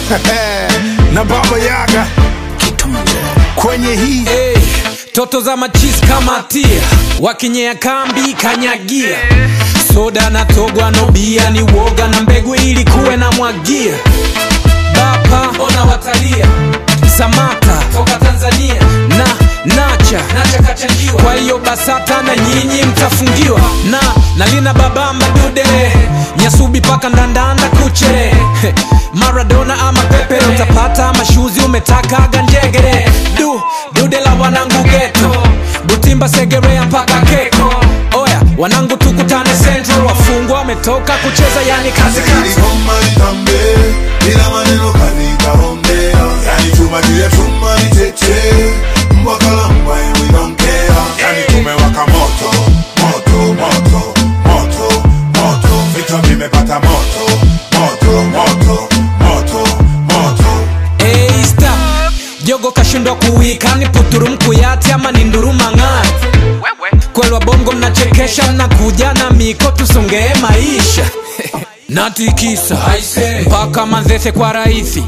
na baba yaga kwenye hii hey, toto za machis kama tia wakinyea kambi kanyagia soda na togwa no bia ni woga na mbegu ili kuwe na mwagia bapa ona watalia samata toka tanzania na nacha nacha kachangiwa kwa hiyo basata na nyinyi mtafungiwa na nalina babamba dude nyasubi paka ndandanda kuche maradona ama pepe utapata mashuzi umetakaga njegere du dude la wanangu geto butimba segerea mpaka keko oya wanangu tukutane central wafungwa wametoka kucheza yani kazi kazi Iligoma litambe, bila maneno kalikaongea. Yani chuma juu ya chuma ni tete, mbwa kala mbwa and we don't care. Yani tumewaka moto, moto, moto, moto, moto. Vichwa vimepata moto, moto, moto, moto, moto. Hey, stop. jogo kashindwa kuwika ni puturu mkuyati ama ni nduruma ng'ati kwelwa bongo mnachekesha mnakuja na miko tusongee maisha natikisa mpaka manzese kwa rahisi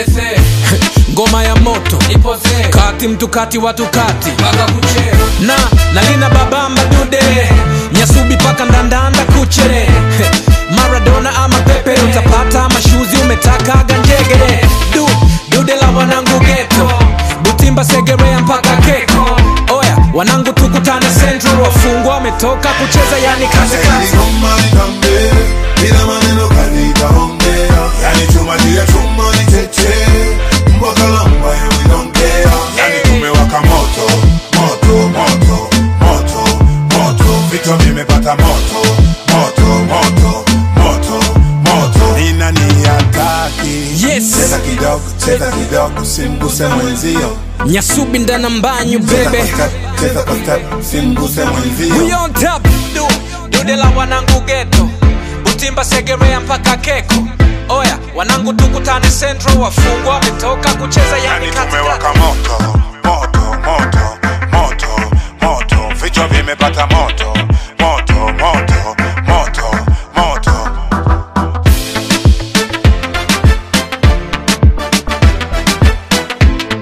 ngoma ya moto kati mtu kati watu kati na nalina babamba dude nyasubi paka ndandanda kuchere maradona ama pepe utapata mashuzi umetakaga njegere du dude la wanangu geto butimba segerea mpaka keko oya wanangu tukutane central wafungwa wametoka kucheza yani kazi kazi Iligoma litambe, bila maneno kalikaongea. Yani chuma juu ya chuma ni tete, mbwa kala mbwa and we don't care. Yani tumewaka moto, moto, moto, moto, moto. Vichwa vimepata moto, moto, moto, moto, moto. Ni nani hataki? Yes. Cheza kidogo, cheza kidogo, simguse mwenzio. nyasubi ndana mbanyu Cheza bebe kwa step, cheza kwa step, simguse We mwenzio. on top du dude la wanangu geto butimba segerea mpaka keko oya wanangu tukutane central wafungwa wametoka kucheza yani Yani katikati tumewaka moto, moto, moto, moto, moto. Vichwa vimepata moto, moto, moto, moto, moto.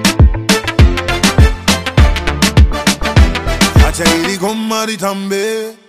Acha ili goma litambe